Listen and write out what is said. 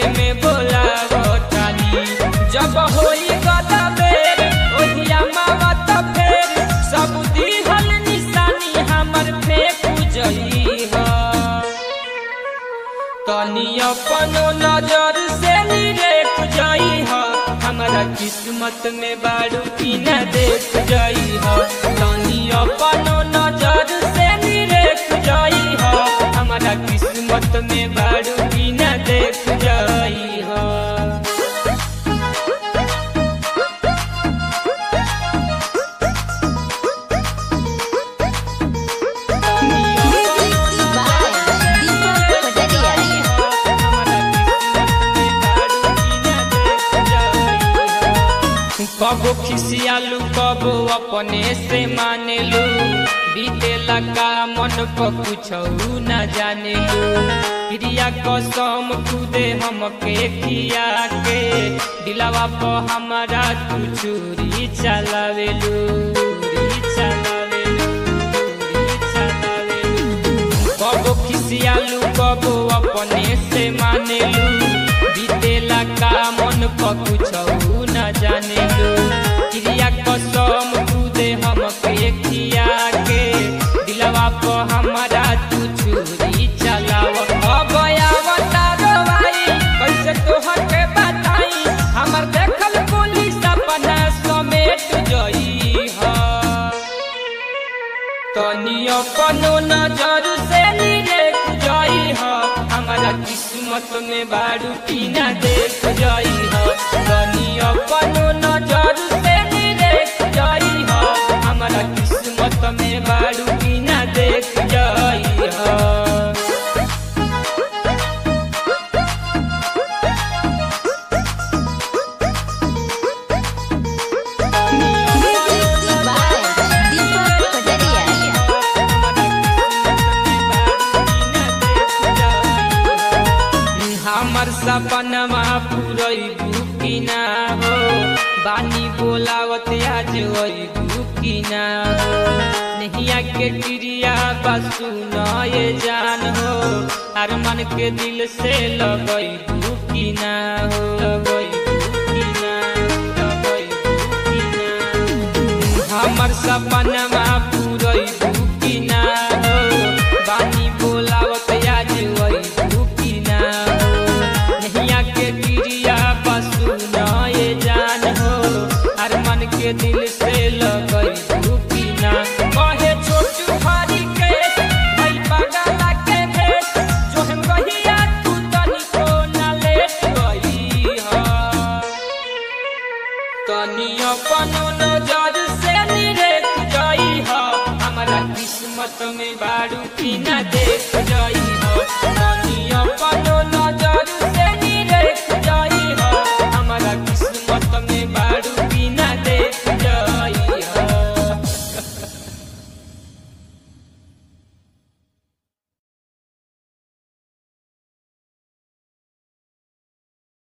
में बोलावतानी जब होई गदा बेर ओहिया मावा त फेर सब दिहल निशानी हमर फेंक जई ह तनी अपनो नजर से निरेख जाई ह हमारा किस्मत में बारू की न देख जाई ह तनी अपनो नजर से निरेख जाई ह हमारा किस्मत में बारू की न देख जाई ह Music by Deepak Pataria. कबो खिसियालू कबो अपने से मानेलू बीतेला का मन पर कुछ न जानेलू प्रिया कसम खुदे हमके खिया के दिलावा पर हमारा तू चूरी चलावेलू चूरी चलावेलू चूरी चलावेलू कबो खिसियालू कबो अपने से मानेलू बीतेला का मन पर कुछ न जानेलू क्रिया कसम खुदे हमके खिया के दिलवा पर हमारा तू छुरी चलाव अब आवता रवाई कैसे तोहर के बताई हमर देखल पुलिस अपना समेट जई हा तनी अपनो नजर से निरेख जाई ह हमारा किस्मत में बारू की न देख जाई ह तनी अपनो नजर से निरेख जाई ह हमारा किस्मत में बारू की न देख जाई ह Music by Deepak Pataria. हमर सपनमा पुरैबू कि ना हो बानी बोलावत आज अइबू कि ना हो नहिया के क्रिया बसु नए जान हो हर मन के दिल से लगैबू कि ना हो लगैबू कि ना लगैबू कि ना हमर सपनमा पुरैबू कि ना हो बानी बोलावत आज अइबू कि ना हो नहिया के क्रिया पशु नए जान हो हर मन के दिल से लगैबू कि ना कहे छोटू हरी के भई बगला के भेष जो हम कहिया तू तनिको ना लेट गई हा तनी अपनो नजर से निरेख जाई ह हमारा किस्मत में बारू की न देख जाई ह तनी अपनो